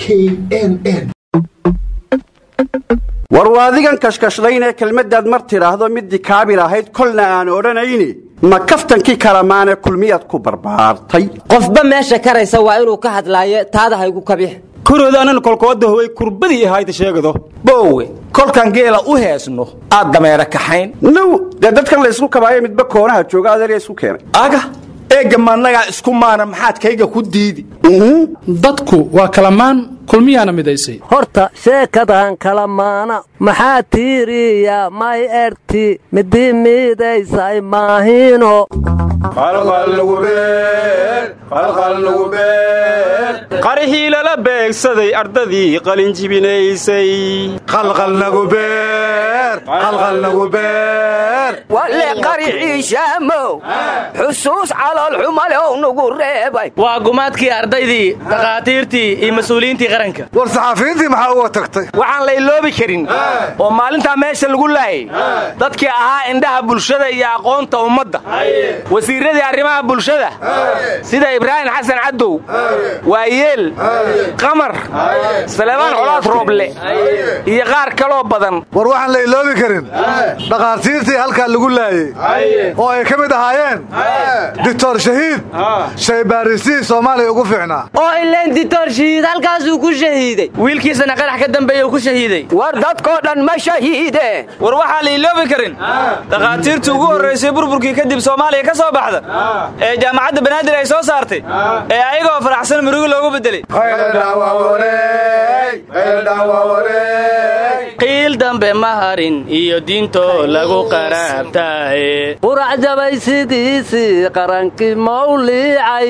k n n war waadigan kashkashlaynee kelmaddaad mar tidhaahdo middii kaabil ahayd kolna aan odhanayni ma kaftankii kalamaane kulmiyaad ku barbaartay qofba meesha karaysa waa inuu ka hadlaayo taada haygu kabix koroodaanana kolkooda howay kurbadii ahayda sheegado boowe kolkan geela u heesno aad dameera kaxayn now dee dadkan laysku kabaayo midba koonaha jooga adeerya isku keenay aga eegga maannagaa isku maana maxaad kayga ku diidi dadku waa kalamaan kulmiyaana midaysay horta sheekadan kala maana maxaa tiiriya may erti midii miidaysay maahino qarixii lala beegsaday ardadii qalinjibinaysay walle qarixii shaamow xusuus caloolxumalow nugu reebay waa gumaadkii ardaydii dhakhaatiirtii iyo mas-uuliyiintii qaranka war saxaafiyiintii maxaa uga tagtay waxaan la iloobi karin oo maalintaa meesha lagu laayay dadkii ahaa indhaha bulshada iyo aqoonta ummadda wasiirradii arrimaha bulshada sida ibraahim xasan cadow waayeel qamar salebaan colaad rooble iyo qaar kaloo badan war waxaan la iloobi karin dhakhaatiirtii halkaa lagu laayey oo ay ka mid ahaayeen doctor shahiid shaybaarisiii soomaaliya ugu fiicnaa oo ileen ditoor shahiid halkaasuu ku shahiiday wiilkiisana qarax ka dambeeya uu ku shahiiday war dadkoo dhan ma shahiidee war waxaa la iloobi karin dhakhaatiirtii ugu horraysay burburkii kadib soomaaliya ka soo baxda ee jaamacadda banaadir ay soo saartay ee ayagoo faraxsan murugo loogu beddelay qiil dambe ma harin iyo diintoo lagu qaraabtaaye qurac jabay sidiisii qarankii mawliicay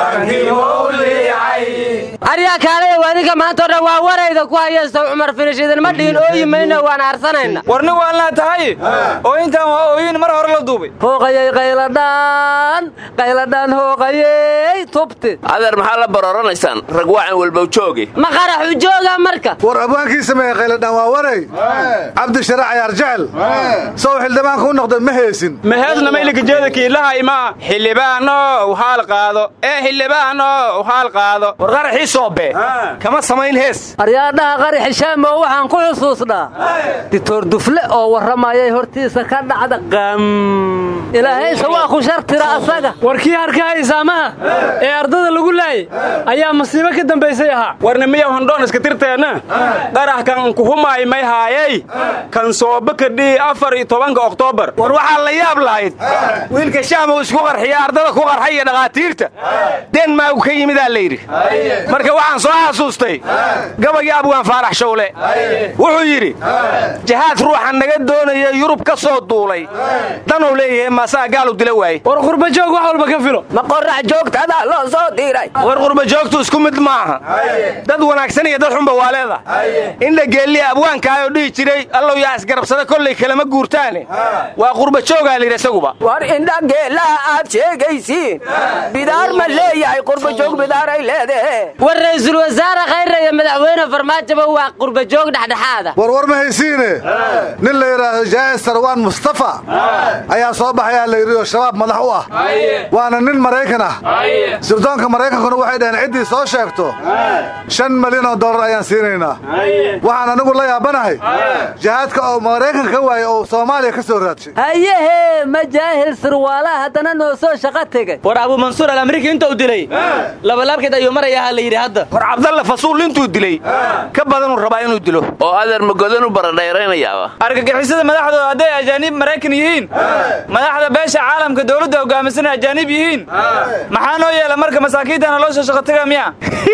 aryaa kaalaya waadinka maantao dhan waa warayda ku hayaysta cumar finish idinma dhihin ooyi mayno waan aarsanayna warni waalnaa tahay oo intaan waa ooyin mar hore la duubay hooqayay qayladhaan qayladhaan hooqayey tubti adeer maxaa la barooranaysaan rag waacan walbow jooge ma qaraxu jooga marka war abwaankii sameeyey qayladhaan waa waray cabdishare cayaar jecel sow xildhibaanka u noqday ma heesin maheesna maylikajeeda kiilaha imaa xildhibaanow haal qaado ee xildhibaanow haal qaado war qaraxii soobe kama samayn hees aryaadhaha qaraxi shaamow waxaan ku xusuusnaa ditoor dufle oo warramayay hortiisa ka dhacda qam ilaahayse waa ku shartira asaga war kii harkahay saamaha ee ardada lagu laayay ayaa masiibo ka dambaysay ahaa warna miya hondhoon iska tirteenna qarax kan kuhumaay may haayay kan soobe kadhii afar iyo tobanka oktoobar war waxaa la yaab lahayd wiilka shaamow isku qarxiya ardada ku qarxay iyo dhakhaatiirta denmaagu ka yimidaa la yidhi marka waxaan soo xasuustay gabayga abwaan faarax shawle wuxuu yidhi jahaad ruuxa naga doonaya yurub ka soo duulay danuu leeyahay maasaa gaalu dila waaye war qurbajoog wax walba ka filo ma qorax joogtadaa loo soo diray war qurbajoogtu isku mid maaha dad wanaagsan iyo dad xunba waa leedahay indha geelliya abwaankaayoo dhihi jiray allow yaa isgarabsada kollay kalama guurtaane waa qurbajoogaa layidhi isaguba war indha geellaha aad sheegaysiin bidaar ma leeyahay qurbajoog bidaaray leedahe war ra'iisul wasaare khayra iyo madaxweyne farmaajoba waa qurbajoog dhexdhexaada war war ma haysiine nin la yidhaahdo jaa'is sarwaan mustafa ayaa soo baxayaa la yidhi oo shabaab madax u ah waana nin maraykan ah sirdoonka maraykankuna waxay dhaheen ciddii soo sheegto shan malyan oo dollar ayaan siinaynaa waxaan anigu la yaabanahay jihaadka oo maraykanka ka waayey oo soomaaliya ka soo raadshay hayehe ma jaahil sirwaalaha haddana noo soo shaqo tegay war abu mansuur alamriika intuu dilay labalaabkeed ayuu marayaa la yidhi hadda war cabdalla fasuul intuu dilay ka badanuu rabaa inuu dilo oo adeer magodan u baradhayraynayaaba argagixisada madaxdooda hadday ajaaniib maraykan yihiin madaxda beesha caalamka dowladda hogaamisan ajaaniib yihiin maxaa noo yeela marka masaakiintana loo soo shaqotaga miya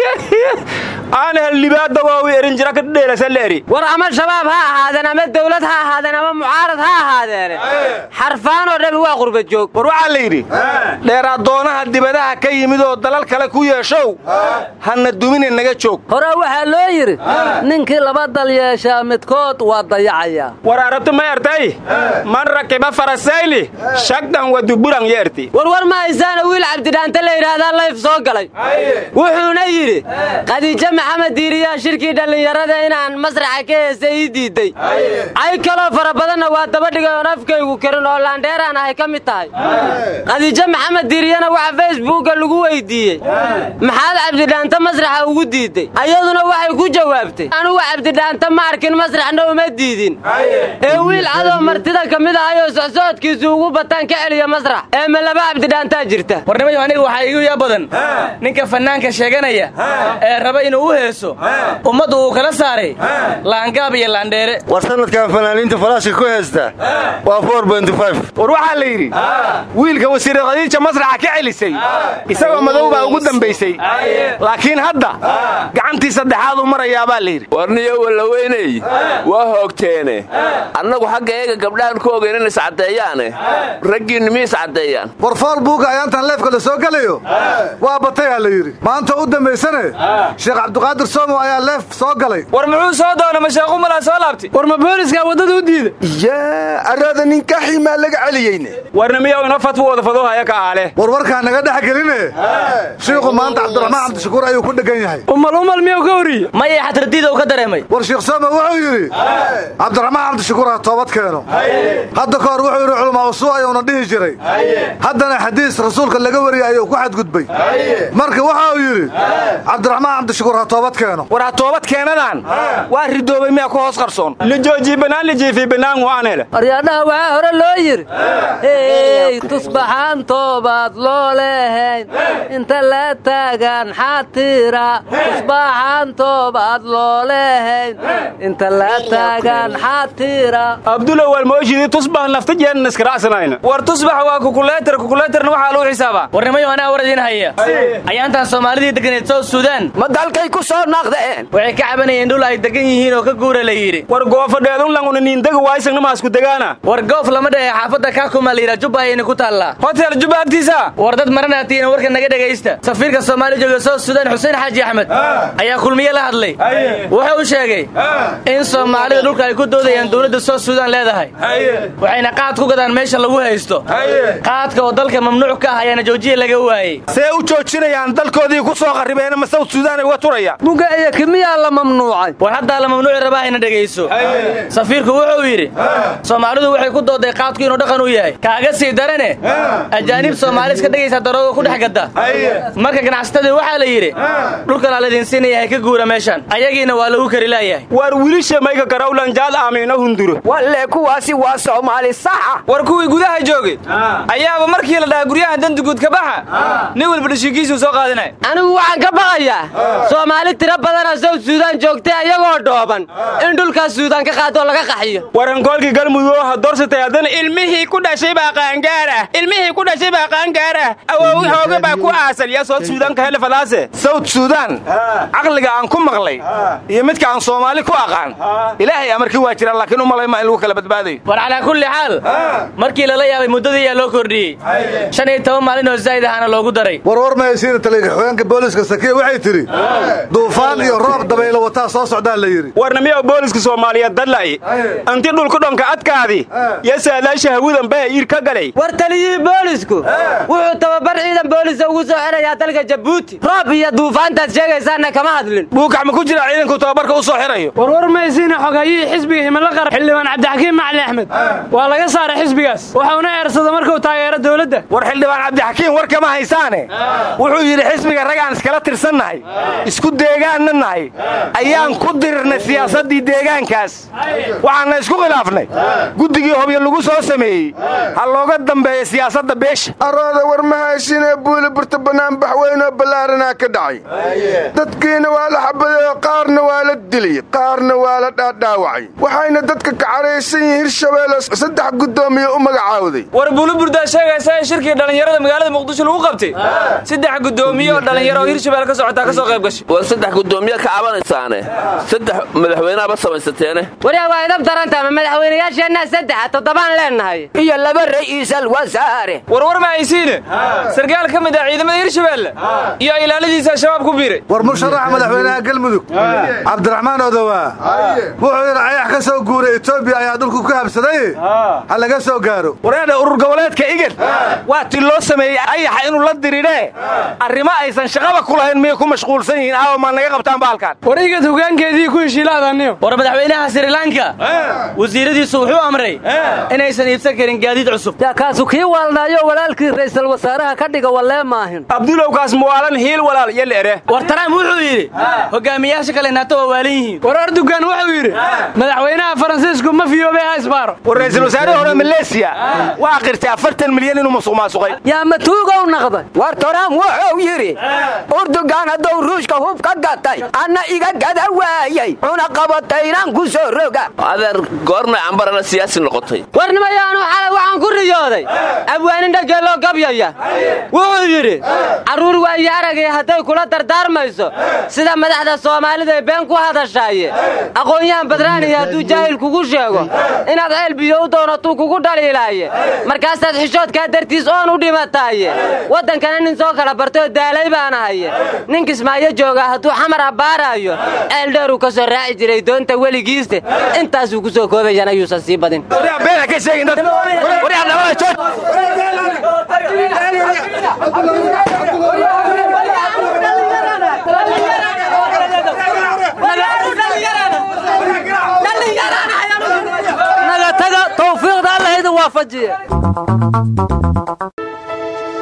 aan hellibaadda waawi erin jira ka dheelasaleri war ama shabaab ha ahaadeen ama dawlad ha ahaadeen ama mucaarad ha ahaadeene xarfaanoo dhami waa qurbajoog war waxaa la yidhi dheeraadoonaha dibadaha ka yimid oo dalal kale ku yeeshow hana dumine naga joog hore waxaa loo yidhi ninkii laba dal yeeshaa midkood waa dayacayaa war arabtu ma ertay man rakiba farasayli shagdan waduburan yeerti warwar ma haysaana wiil cabdidhaante la yidhaahdaa layf soo galay wuxuuna yidhi khadiijo maxamed diiriyaa shirkii dhallinyarada inaan masraxa ka heesa ii diiday cay kaloo fara badanna waa dabadhigay oon afkaygu karin oo laandheeraan ahay ka mid tahay khadiijo maxamed diiriyana waxa feesbuugga lagu weydiiyey maxaad cabdidhaanta masraxa ugu diiday ayaduna waxay ku jawaabtay anugu cabdidhaanta ma arkin masraxna uma diidin ee wiil cadoo martida ka mid ahayoo socsocodkiisu ugu bataan ka celiya masrax ee ma laba cabdidhaantaa jirta warnimayo aniga waxaa igu yaa badan ninka fannaanka sheeganaya ee raba inuu u heeso ummaddu uu kala saaray laangaab iyo laandheere war sanadkan fanaaniinta falaashka ku heesta waa war waxaa la yidhi wiilka wasiire khadiija masraxa ka celisay isagoo madow baa ugu dambaysay laakiin hadda gacantii saddexaad u marayaabaa la yidhi warniyo wallaweyney waa hoogteene annagu xagga eega gabdhahan ku ogeyn in iscaddeeyaane raggiinnu mi iscaddeeyaan war fool buuga ayaantan leefka la soo gelayo waa batayaa la yidhi maanta u dambaysane sheekh cabdiqaadir soomo ayaa leef soo galay war muxuu soo doona masheequmalaa soo laabtay war ma booliska waddada u diida yaa arraada ninkaxii maa laga celiyeyne warna miyaw ina fatwa wada fadohaya ka aale war warkaa naga dhex geline shiikhu maanta cabdiraxmaan cabdishakuur ayuu ku dhegan yahay umal umal miyuu ka horriye maya xatardiida uu ka dareemay war sheekh soome wuxuu yidhi cabdiraxmaan cabdishakuur ha toobad keeno hadda ka hor wuxuu yidhi culamaa usuu ayuuna dhihi jiray haddana xadiis rasuulka laga wariyey ayuu ku xadgudbay marka waxa uu yidhi cabdiraxmaan cabdishakuur ha toobad keeno war ha toobad keenadaan waa ridoobay miyaa ku hoos qarsoon lijoojii bannaan lijiifii bannaan waan hele aryaadhaha waxaa hore loo yidhi hey tusbaxaan toobaad loo leehayn inta la taagaan xaatira tusbaxaan toobaad loo leehayn inta la taagaan xaatira abdulla waalmooshidii tusbax nafta jeenan iskaraacsanayna war tusbax waa kukuleetar kukuleetarna waxaa lagu xisaabaa warnimayo anaa war idiin haya ayaantan soomaalidii deganeed south suudaan ma dalkay ku soo naaqdeen waxay ka cabanayeen dhul ay degan yihiin oo ka guura la yidhi war goofadheedun languna niindaga waayisagna maasku degaana war goof lama dhehe xaafadda kaakuma la yidhaa jubba ayayna ku taallaa hotel jubba agtiisa war dad maranaatiina warka naga dhegaysta safiirka soomaaliya jooga south suudaan xuseen xaaji axmed ayaa kulmiye la hadlay wuxuu u sheegay in soomaalida dhulka ay ku doodayaan dowladda south suudaan leedahay waxayna qaad ku gadaan meesha lagu haysto qaadka oo dalka mamnuuc ka ah ayaana joojiya laga waayey see u joojinayaan dalkoodii ku soo qarribeena ma south suudaan ay uga turayaan buga iyo kimiyaa la mamnuucay war haddaa la mamnuuci rabaa hayna dhegayso safiirku wuxuu yidhi soomaalidu waxay ku dooday qaadku inuu dhaqan u yahay kaaga sii darane ajaanib soomaali iska dhegaysa darooga ku dhex gadda marka ganacsatadii waxaa la yidhi dhulkanaa laydin siinaya hay ka guura meeshan ayagiina waa lagu kari laayahay war wiilisha mayga garawlanjaad aamiina hunduro walle kuwaasi waa soomaali saxa war kuwii gudaha joogay ayaaba markii la dhahaa guryaha danduguud ka baxa nin walba dhashiinkiisuu soo qaadinaya anigu waxaan ka baqayaa soomaali tiro badana south suudaan joogtay ayagoo dhooban in dhulkaas suudaan ka qaadoo laga qaxiyo warankoolkii galmudug ha dorsatay haddana ilmihii ku dhashay baa qaangaarah ilmihii ku dhashay baa qaangaarah awoowi hooga baa ku aasal yaa south suudaan ka hele falaase south suudaan caqliga aan ku maqlay iyo midka aan soomaali ku aqaan ilaahay amarkii waa jiraan laakiin u malay maa in lagu kala badbaadayo war calaa kulli xaal markii lala yaabay muddadii ayaa loo kordhiyey shan iyo toban maalin oo zaa'id ahaana loogu daray warwar mahaysiina taliga xogeenka booliska sakiya waxay tidhi duufaan iyo roob dabaylo wataa soo socdaa la yidhi warna miyaw booliska soomaaliyeed dadla'y anti dhulku dhonka adkaadi yo saadaasha hawadan baha iir ka galay war taliyihii boolisku wuxuu tababar ciidan boolisa ugu soo xirayaa dalka jabuuti roob iyo duufaantaad sheegaysaanna kama hadlin buukax ma ku jira ciidanku tababarka u soo xirayo warwar maysiina xogayihii xisbiga himilo qara xildhibaan cabdixakiim macali axmed waa laga saaray xisbigaas waxauna eersada markuu taageero dowladda war xildhibaan cabdixakiim war kama haysaane wuxuu yidhi xisbiga ragaan iskala tirsannahay isku deegaanna nahay ayaan ku dirirnay siyaasaddii deegaankaas waxaanna isku khilaafnay guddigii hobyo lagu soo sameeyey ha looga dambeeya siyaasadda beesha arooda war mahaysinee buuli burta banaanbax weynoo ballaaranaa ka dhacay dadkiina waa la xabadeeyo qaarna waa la dilay qaarna waa la dhaadhaawacay waxayna dadka ka caraysan yihiin hirshabeelle saddex guddoomiye u magacaawday war buuliburdaa sheegaysa in shirkii dhallinyarada magaalada muqdisho lagu qabtay saddex guddoomiye oo dhallinyaro oo hirshabelle ka socotaa ka soo qayb gashay war saddex guddoomiye ka cabanaysaane saddex madaxweyneaba samaysateene waryaa waa idab darantama madaxweynayaasheenna saddexa toddobaan leennahay iyo laba ra'iisal wasaare warwar ma haysiine sarkaal ka mid ah ciidamada hirshabelle iyo ilaaladiisa shabaab ku biiray war musharaxa madaxweynaha galmudug cabdiraxmaan odowaa wuxuu yidhi ayax ka soo guuray etoobiya ayaa dhulku ku habsaday ha laga soo gaaro wareedha urur goboleedka igad waa ti loo sameeyey ayaxa inuu la diridhee arrimo aysan shaqaba ku lahayn miyay ku mashquulsan yihiin aawa caawa maa naga qabtaan baalkan war igad hogaankeedii ku heshiilaadaniyo war madaxweynaha sri lanka wasiiradiisu wuxuu amray inaysan iibsan karin gaadiid cusub yaa kaasu kii waalnaayo walaalkii ra'iisul wasaaraha ka dhiga wallee maahin abdulowkaas muwaalan hiil walaal iyo leere war trump wuxuu yidhi hogaamiyaasha kale nato waa waalan yihiin war erdogan wuxuu yidhi madaxweynaha faransiisku ma fiyoobay ha isbaaro war ra'iisul wasaarihii hore maleesiya waa qirtay afartan milyan inuu masuq maasuqay yaa matuugow naqday war trump wuxuu yidhi urdugan hadduu ruushka hub ka gatay anna iga gada waayay cunaqabataynan ku soo roga adeer goormay cambarana siyaasi noqotay warnimayaanu xalay waxaan ku riyooday abwaanin dhageeloo gabyaya wuxuu yidhi carruur waayo aragay hadday kula dardaarmayso sida madaxda soomaalida ay been ku hadashaaye aqoon-yahan badraaniya hadduu jaahil kugu sheego inaad ceel biyo u doonatuu kugu dhaliilaaye markaasaad xishoodkaa dartiis oon u dhimataaye waddankana nin soo kala bartay oo daalay baan ahaye nin kismaayo joogaa hadduu xamar abbaaraayo ceel dheeruu ka soo raaci jiray doonta weligiiste intaasuu ku soo koobayan ayuusan sii badin naga taga tawfiiqda alla idin waafajiye